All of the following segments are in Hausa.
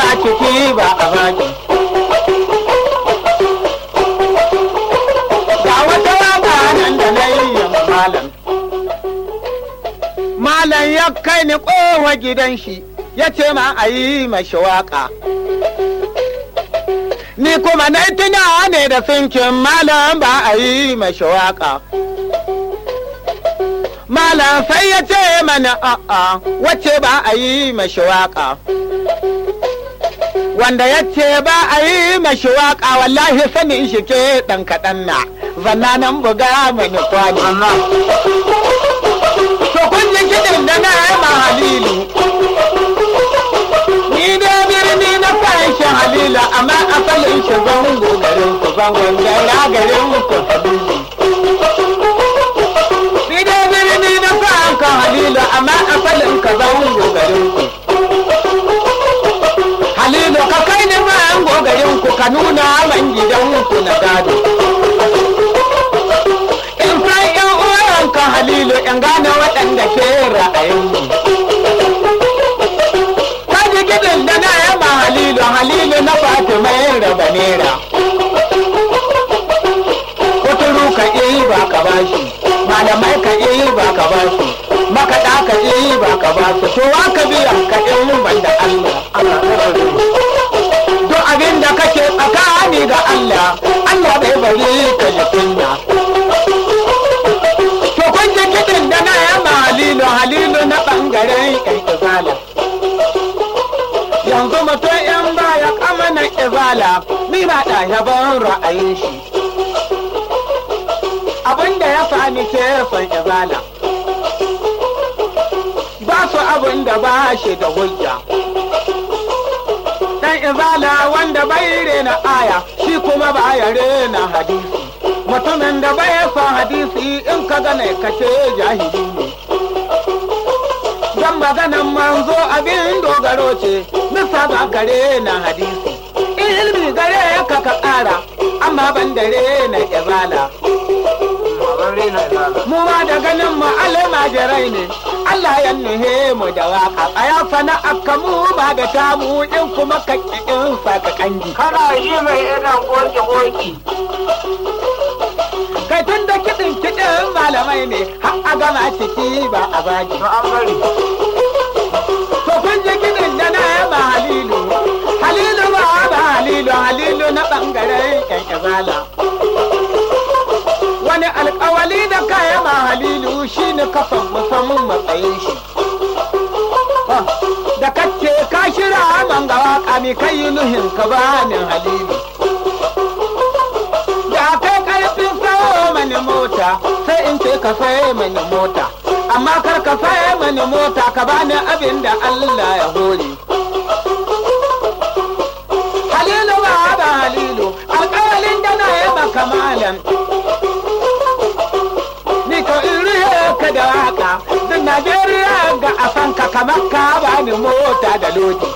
gama ciki ba a baki ga wata waka nan da na yi malam malam ya kai ni kowa gidan shi ya ce ma a yi mashi waka ni kuma na tuna ne da sinkin malam ba a yi mashi waka malam sai ya ce mana a'a wacce ba a yi mashi waka wanda ya ce ba a yi mashi waka wallahi sanin shi ke ɗan kaɗan na zanna nan buga mani kwani to kun ji kiɗin da na ma halilu ni da birni na fashin halila amma asalin shi zango garin ku zangon gara garin ku halilu ni da birni na fashin halila amma asalin ka zango garin ku halilu ka kai ni zango garin ku ka nuna man gidan ku na gado in san yan uwanka halilu in gane waɗanda ke ra'ayinmu kaji gidan da na yaba halilu halilu na fatima yin raba nera kuturu ka iya ba ka bashi malamai ka iya ba ka bashi makaɗa ka iya ba ka basu to wa ka biya ka in ban da Allah duk abin da kake tsakani ga Allah Allah bai bari ka yi kunya to kun ji kiɗin da na yaba halilu halilu na ɓangaren ƙirƙizala yanzu mutum in baya kama na izala ni ba da yaban ra'ayin shi abinda ya sami ke son izala ba su abin da ba shi da hujja dan izala wanda bai rena aya shi kuma ba ya rena hadisi mutumin da bai son hadisi in ka gane ka ce jahili ne dan maganan manzo abin dogaro ce nisa ba gare na hadisi ilmi gare ka ka ƙara amma ban dare na izala mu ma da ganin mu almajirai ne Allah ya nuhe mu da waka tsaya sana aka mu ba da tamu in kuma ka in saka kangi Kana yi mai ina goge goge. kai tun da kiɗin kiɗin malamai ne har a gama ciki ba a baki To an bari. To kun ji kiɗin da na yaba Halilu, Halilu ba ba Halilu, Halilu na ɓangaren ƙyanƙyazala. Wani alƙawali da ka yaba Halilu shi ne kafan musamman matsayin shi. Da kace ka shira man ga waƙa mi kai yi nuhin ka banin Halilu. Da kai ƙarfin sayo mani mota sai in ce ka saye mani mota. amma kar ka saye mani mota ka bani abin da Allah ya hore. Halilu ba ba Halilu, alƙawalin da na yi maka malam. Ni ko in rihe ka da waka, duk Najeriya ga a san ka kamar ka bani mota da lodi.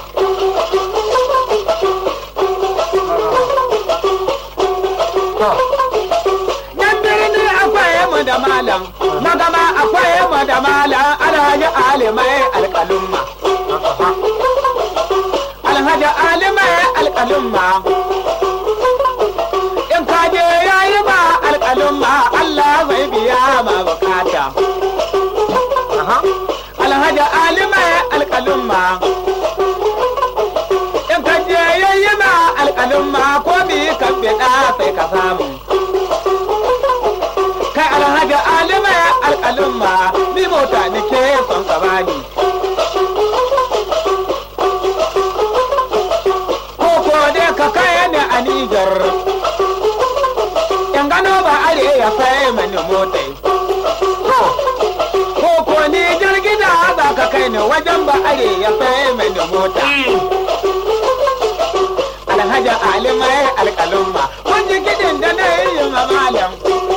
Nan birni akwai mu da malam, magama akwai mu da malam alhaji alimai alƙalumma. Alhaji alimai alƙalumma. In ka je yayi ma alƙalumma Allah zai biya ma bukata. Alhaji alimai alƙalumma. In ka je yayi ma alƙalumma ko bi ka fiɗa sai ka samu. kai alhaji alima ya alƙalumma ni mota ni ke son ka bani ko ko dai ka kai ni a Nijar in gano ba are ya sai mani mota ko ko ni jirgida za ka kai ni wajen ba are ya sai mani mota alhaji alima ya alƙalumma kun ji kiɗin da na yi ma malam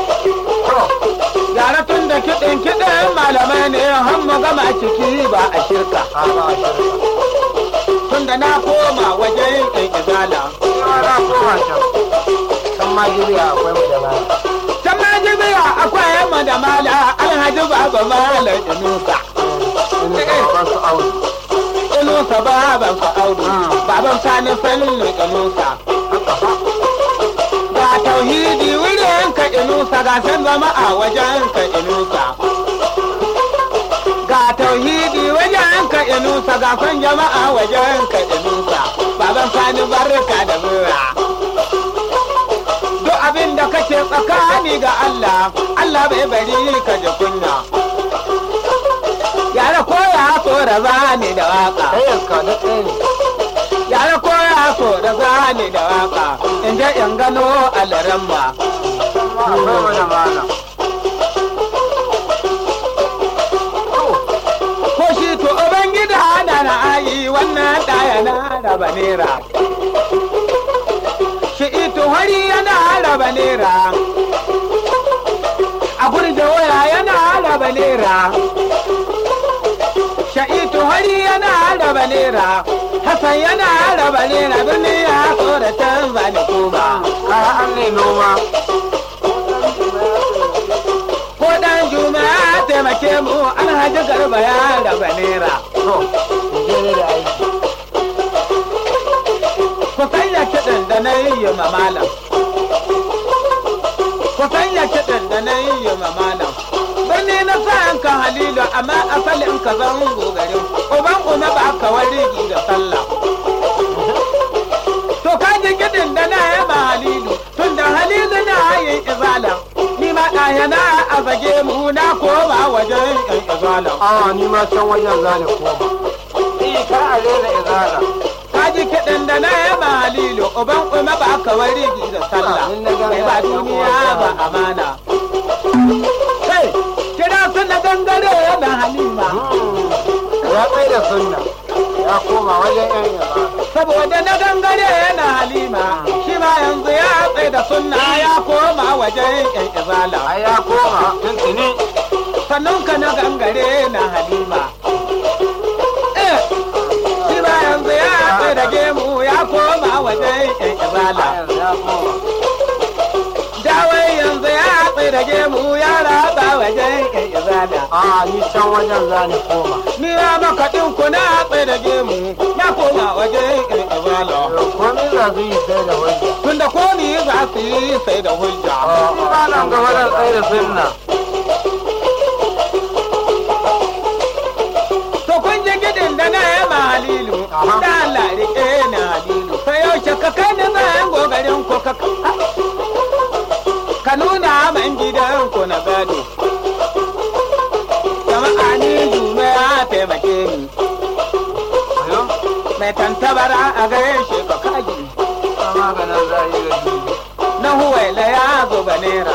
Yara tun da kiɗin kiɗin malamai ne har mu gama ciki ba a shirka. Tun da na koma wajen ɗan izala. Yara koma can. Can ma jiriya akwai mu da ba. Can ma jibiya akwai yamma da mala alhaji baba malam inusa. Ina ba su aure. Inusa baban sa audu. Baba baban sani fannin inusa haka fa ga tauhidi wurin ka inusa ga san zama a wajen ka inusa ga tauhidi wajen ka inusa ga san jama'a wajen ka inusa baban sani barka da zuwa duk abin da kake tsakani ga Allah Allah bai bari ka ji kunya yara koya so da zani da waka sai yanka da ɗaya ne yara koya so da zani da waka in je in gano alaramma ma akwai wani malam ko shi to ubangida da na ayi wannan ɗaya na raba nera shi ito hari yana raba nera a gurje waya yana raba nera sha'itu hari yana raba nera hasan yana raba nera birni ya tsoratan zani kuma kaya an ne noma ko dan juma'a taimake mu alhaji garba ya raba nera to je ne da aiki ku sanya kiɗin da na yi ma malam ku sanya kiɗin da na yi ma malam birni na sa'an kan halilu amma asalin ka zan garin uban uma ba ka warigi da sallah to ka ji kiɗin da na yi ma halilu tun da halilu na yin izalan ni ma ɗaya na a zage mu na koma wajen yan izalan a ni ma can wajen zane koma eh ka a rena izala ka ji kiɗin da na yi ma halilu uban uma ba ka warigi da sallah In na ga kai ba ya duniya koma ba amana kai kira su na gangare na halima ya tsaye da sunna ya koma wajen yan izala saboda na gangare na halima shi ma yanzu ya tsaye da sunna ya koma wajen yan izala ai ya koma tuntuni sannan ka na gangare na halima eh shi ma yanzu ya tsaye da gemu ya koma wajen yan izala yanzu ya koma dawai yanzu ya tsaye da gemu ya raba wajen yan izala a ni can wajen zane koma ni ya maka ɗin kuna tsaye da gemu ya koma wajen yan izala komai za su yi sai da wajen tunda komi za su yi sai da hujja ni ba nan ga wajen tsaye da sunna to kun ji gidin da na yi ma halilu Aha. da Allah rike na halilu sai yaushe ka kai da zan gogarin ku ka ka nuna man gidan ku na gado jama'a ni jume ya taimake ni ayo mai tantabara a gaishe ka kaji ta maganin za a yi da duniya na huwaila ya zo banera